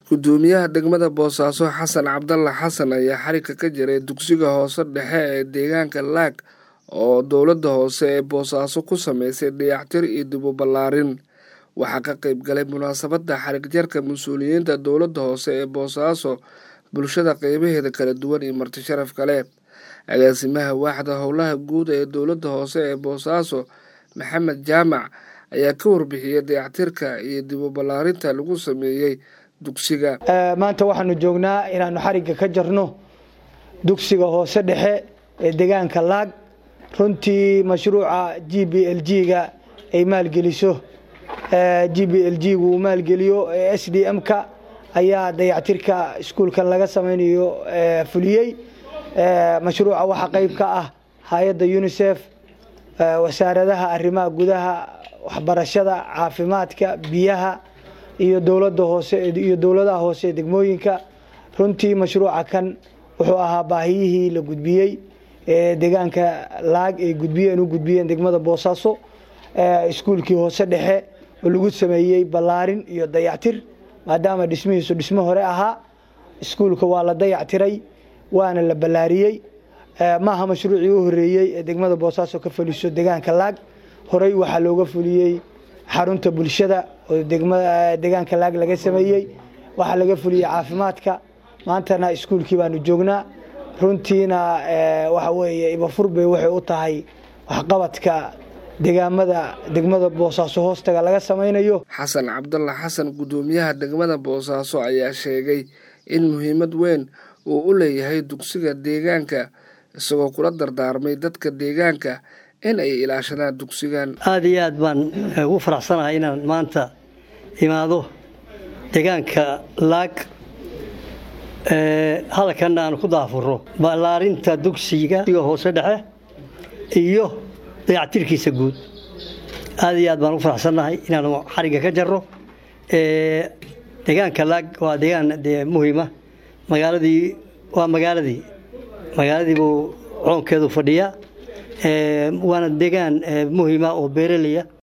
gudoomiyaha degmada boosaaso xasan cabdalla xasan ayaa xarigga ka jiray dugsiga hoose dhexe ee deegaanka laag oo dowladda hoose ee boosaaso ku sameysay dayactir iyo dib u ballaarin waxaa ka qayb galay munaasabadda xarigjarka mas-uuliyiinta dowladda hoose ee boosaaso bulshada qeybaheeda kala duwan iyo marti sharaf kale agaasimaha waaxda howlaha guud ee dowladda hoose ee boosaaso maxamed jaamac ayaa ka warbixiyey dayactirka iyo dib u ballaarinta lagu sameeyey dugsiga maanta waxaanu joognaa inaanu xarigga ka jarno dugsiga hoose dhexe ee deegaanka laag runtii mashruuca g b l g-ga ay maalgeliso g b l g gu uu maalgeliyo ee s d m-ka ayaa dayactirka iskuulkan laga samaynayo fuliyey mashruuca waxaa qayb ka ah hay-adda unisef wasaaradaha arrimaha gudaha waxbarashada caafimaadka biyaha iyo dowlada hoose iyo dowladaha hoose ee degmooyinka runtii mashruuca kan wuxuu ahaa baahiyihii la gudbiyey ee deegaanka laag ay gudbiyeen u gudbiyeen degmada boosaaso iskuulkii hoose dhexe oo lagu sameeyey ballaarin iyo dayactir maadaama dhismihiisu dhismo hore ahaa iskuulka waa la dayactiray waana la ballaariyey maaha mashruucii u horeeyey ee degmada boosaaso ka fuliso deegaanka laag horey waxaa looga fuliyey xarunta bulshada oo deegaanka laag laga sameeyey waxaa laga fuliyey caafimaadka maantana iskuulkii baanu joognaa runtiina waxa weeye ibafurbe waxay u tahay waxqabadka deegaamada degmada boosaaso hoostaga laga samaynayo xasan cabdalla xasan guddoomiyaha degmada boosaaso ayaa sheegay in muhiimad weyn uu u leeyahay dugsiga deegaanka isagoo kula dardaarmay dadka deegaanka in ay ilaashadaan dugsigan aada iyo aad baan ugu faraxsanahay inaan maanta imaado deegaanka laag hadalkanna aan ku daafuro ballaarinta dugsiga hoose dhexe iyo dayactirkiisa guud aada iyo aad baan ugu faraxsannahay inaanu xarigga ka jarro deegaanka laag waa deegaan dee muhiima magaaladii waa magaaladii magaaladii buu coonkeedu fadhiyaa waana deegaan muhiima oo beeraleya